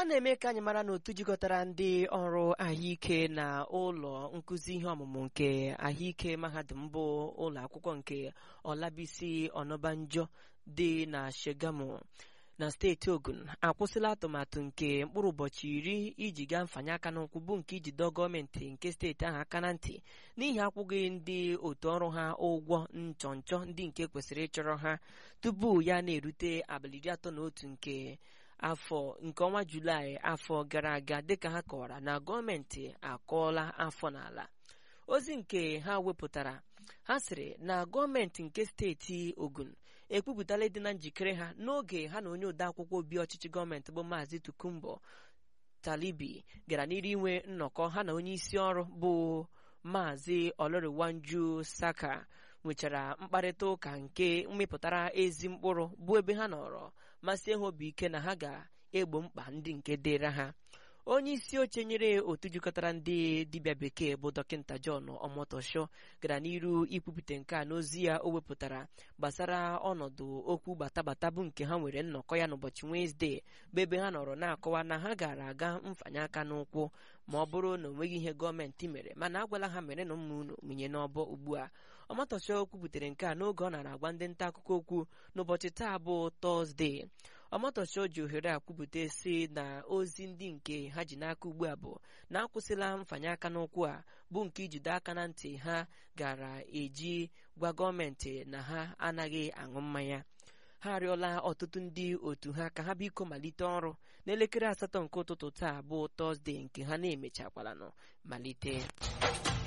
na-eme ka anyị mara na otu jikọtara ndị ọrụ ahụike na ụlọ nkụzi ihe ọmụmụ nke ahụike mahadum bụ ụlọ akwụkwọ nke Olabisi Onabanjo dị na Shagamu na steeti Ogun akwụsịla atụmatụ nke mkpụrụ ụbọchị iri iji gaa mfanye aka n'ụkwụ bụ nke iji dọọ gọọmenti nke steeti ahụ aka na ntị n'ihi akwụghị ndị otu ọrụ ha ụgwọ nchọnchọ ndị nke kwesịrị ịchọrọ ha tupu ya na-erute abalị iri atọ na otu nke afọ nke ọnwa Julaị afọ gara aga dịka ha kọwara na gọọmenti akọọla afọ n'ala ozi nke ha wepụtara ha sịrị na gọọmenti nke steeti Ogun ekwupụtala ịdị na njikere ha n'oge ha na onye odeakwụkwọ obi ọchịchị gọọmenti bụ Maazị Tukumbo Talibi gara n'iru inwe nnọkọ ha na onye isi ọrụ bụ Maazị Oloriwanju Saka nwechara mkparịta ụka nke mmịpụtara ezi mkpụrụ bụ ebe ha nọrọ masị ha obi ike na ha ga-egbo mkpa ndị nke dịra ha onye isi oche nyere otu jikọtara ndị dibịa bekee bụ dọkịta John Omotosho gara n'iru ikwupụta nke a n'ozi ya o wepụtara gbasara ọnọdụ okwu batabata bụ nke ha nwere nnọkọ ya n'ụbọchị Wenezdee bụ ebe ha nọrọ na-akọwa na ha gara aga mfanye aka n'ụkwụ ma ọ bụrụ na o nweghị ihe gọọmenti mere mana agwala ha mere na ụmụ unu mụnye n'ọbọ ugbu a Omotosho kwupụtara nke a n'oge ọ nara agwa ndị nta akụkọ okwu n'ụbọchị taa bụ Tọzdee Omotosho ji ohere a kwupụta si na ozi ndị nke ha ji n'aka ugbu a bụ na akwụsịla mfanye aka n'ụkwụ a bụ nke ijide aka na ntị ha gara eji gwa gọọmenti na ha anaghị aṅụ mmanya ha arịọla ọtụtụ ndị otu ha ka ha biko malite ọrụ n'elekere asatọ nke ụtụtụ taa bụ Tọzdee nke ha na-emechakwala nọ malite